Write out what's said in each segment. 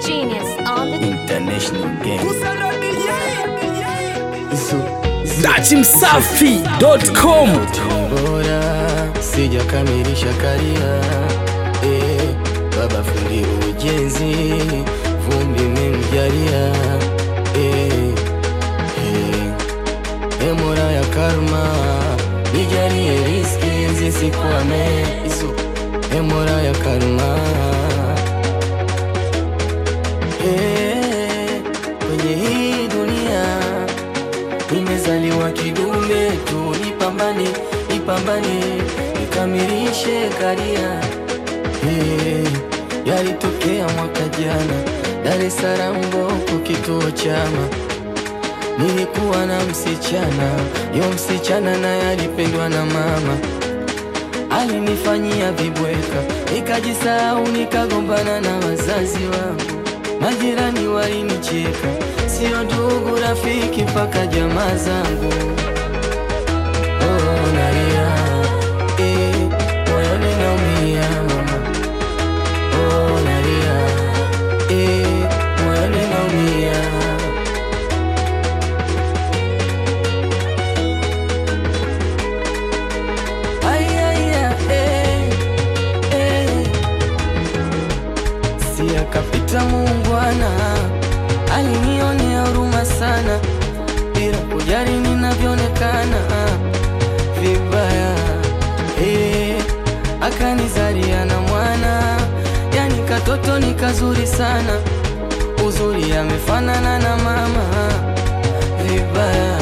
Genius on the International game. dachimsafi.com bora sijakamilisha karia eh, baba fundi ujenzi vumbi memjalia eh, eh, eh, mola ya karma nijalie riski zisikwame iso eh, mola ya karma eh, kwenye hii dunia nimezaliwa kidume tu, nipambane nipambane nikamilishe karia. Hey, yalitokea mwaka jana Dar es Salaam Mboko, kituo chama nilikuwa na msichana, yo msichana naye alipendwa na mama, alinifanyia vibweka, nikajisahau, nikagombana na wazazi wangu, majirani walinicheka, sio ndugu, rafiki, mpaka jamaa zangu. Oh, nalia, eh, moyoni naumia mama. Oh, nalia, eh, moyoni naumia. Ay, ay, ay, eh, eh. Si akapita muungwana, alinionea huruma sana, bila kujali ninavyoonekana vibaya. Eh, akanizalia na mwana, yani katoto ni kazuri sana, uzuri amefanana na mama vibaya.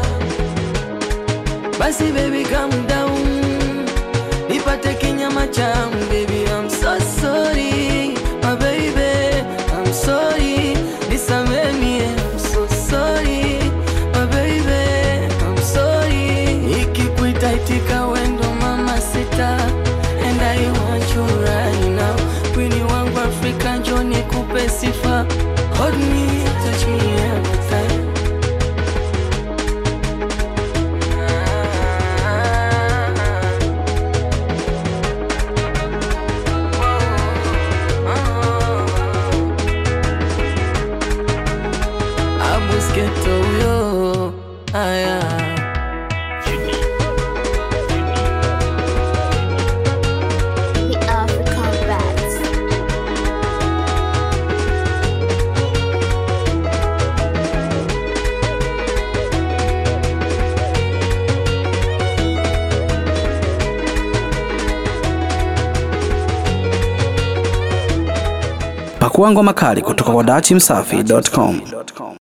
Basi baby calm down Nipate kinyama changu baby I'm so sorry My baby I'm sorry Nisameni I'm so sorry My baby I'm sorry Nikikuita itika wendo mama sita And I want you right now Kwini wangu Afrika njoo nikupe sifa Hold me, touch me every time abusketo huyo aya the African Bats. pakua ngoma kali kutoka kwa dachimsafi.com